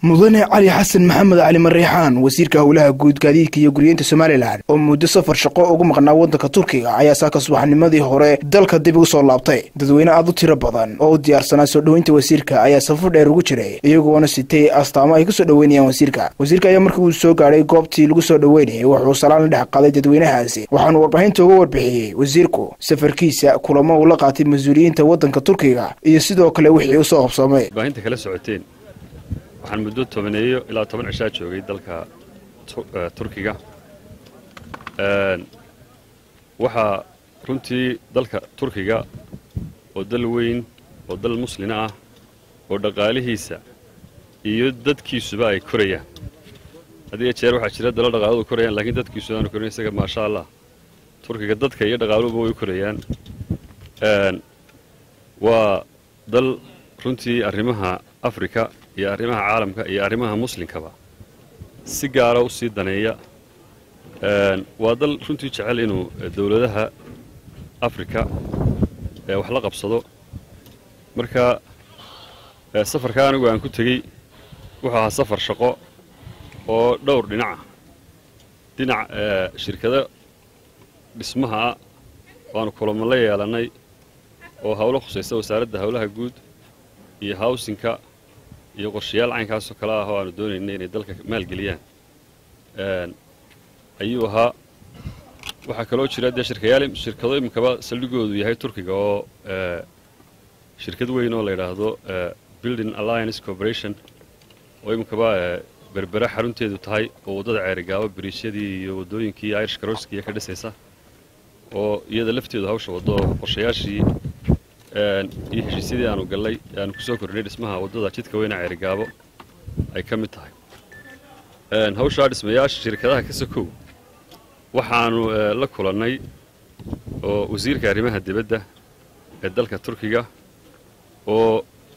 mudane cali xasan maxamed cali mariixaan wasiirka howlaha guud gaadiidka iyo guryeynta somalilan oo muddo safar shaqo ugu maqnaa waddanka turkiga ayaa saaka subaxnimadii hore dalka dib ugu soo laabtay dadweyne aad u tiro badan oo u diyaarsanaa soo dhoweynta wasiirka ayaa safar dheer ugu jiray iyagoona sitay astaamo ay kusoo dhoweynayaan wasiirka wasiirka ayaa markii uu soo gaadhay goobtii lagu soo dhoweynayay wuxuu salaan la dhex qaaday dadweynahaasi waxaanu warbaahinta uga warbixiyey wasiirku safarkiisa kulamo uu la qaatay mas-uuliyiinta waddanka turkiga iyo sidoo kale wixii u soo qabsoomay baahinta kala socoteen waxaan muddo tobaneeyo ilaa toban cishaa joogay dalka turkiga waxaa runtii dalka turkiga oo dal weyn oo dal muslina ah oo dhaqaalihiisa iyo dadkiisuba ay korayaan had iyo jeer waxaa jira dalo dhaqaaladu korayaan laakiin dadkiisu aanu korin isaga maasha allah turkiga dadka iyo dhaqaaluhuba way korayaan waa dal runtii arrimaha afrika iyo arrimaha caalamka iyo arrimaha muslimkaba si gaara u sii daneeya waa dal runtii jecel inuu dowladaha afrika wax la qabsado marka safarka anigu aan ku tegey wuxuu ahaa safar shaqo oo dhowr dhinaca dhinac shirkado dhismaha ah waanu kulamo la yeelannay oo howlo khusaysa wasaaradda howlaha guud iyo hawsinka iyo qorshayaal caynkaasoo kale ah oo aanu doonaynay inay dalka maalgeliyaan ayuu ahaa waxaa kaloo jira dee shirkayaal shirkado iminkaba saldhigoodu yahay turkiga oo shirkad weyn oo la yidhaahdo building alliance corporation oo iminkaba berbera xarunteedu tahay oo waddada ceerigaabo biriisyadii iyo waddooyinkii irish karooskiiya ka dhisaysa oo iyada lafteedu hawsha waddo oo qorshayaashii iyo heshiisyadii aanu gallay aanu kusoo kordhinay dhismaha waddada jidka weyna ceerigaabo ay ka mid tahay hawshaa dhismayaasha shirkadaha ka sokow waxaanu la kulannay oo wasiirka arrimaha dibadda ee dalka turkiga oo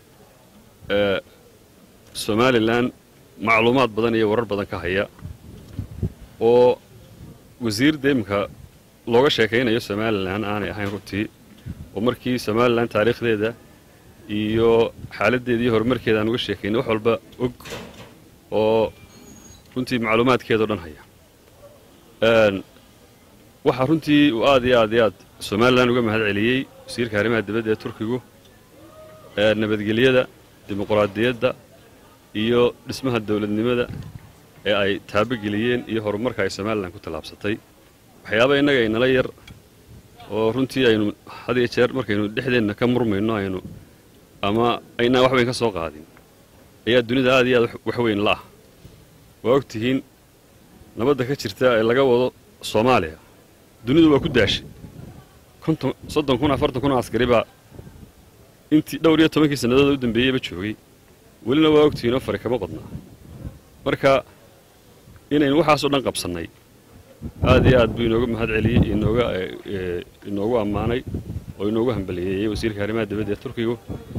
somalilan macluumaad badan iyo warar badan ka haya oo wasiir dee iminka looga sheekaynayo somalilan aanay ahayn runtii oo markii somalilan taariikhdeeda iyo xaaladdeeda iyo horumarkeeda aan uga sheekaynay wax walba og oo runtii macluumaadkeedao dhan haya waxaa runtii uu aad iyo aad iyo aad somalilan uga mahad celiyey wasiirka arrimaha dibadda ee turkigu nabadgelyada dimuquraadiyadda iyo dhismaha dowladnimada ee ay taabogeliyeen iyo horumarka ay somalilan ku tallaabsatay waxyaaba innaga inala yar oo runtii aynu had iyo jeer markaynu dhexdeenna ka murmayno aynu ama aynaan wax weyn ka soo qaadin ayaa dunida aad iyo aad wax weyn la ah waa og tihiin nabadda ka jirta ee laga wado soomaaliya dunidu waa ku daashay konton soddon kun afartan kun oo askari baa intii dhowr iyo tobankii sannadood u dambeeyeyba joogay welina waa ogtihiin oo fari kama qodnaa marka inaynu waxaasoo dhan qabsannay aad iyo aad buu inooga mahad celiyey inooga inoogu ammaanay oo inoogu hambaliyeeyey wasiirka arrimaha dibadda ee turkigu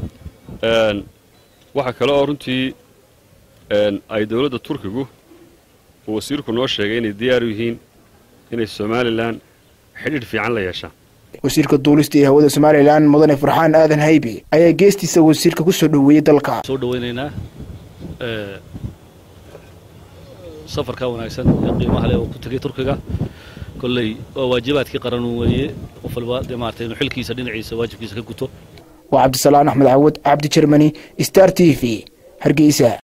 waxaa kale oo runtii ay dowladda turkigu uu wasiirku noo sheegay inay diyaar u yihiin inay somalilan xidhiidh fiican la yeeshaan wasiirka duulista iyo hawada somalilan mudane farxaan aadan haybi ayaa geestiisa wasiirka ku soo dhoweeyey dalka soo dhawaynaynaa safarka wanaagsan ee qiimaha leh oo ku tegay turkiga kolley waa waajibaadkii qaran weeye qof walba dee maartay inuu xilkiisa dhinaciisa waajibkiisa ka guto waa cabdisalaan axmed cawad cabdi jermani star t v hargeysa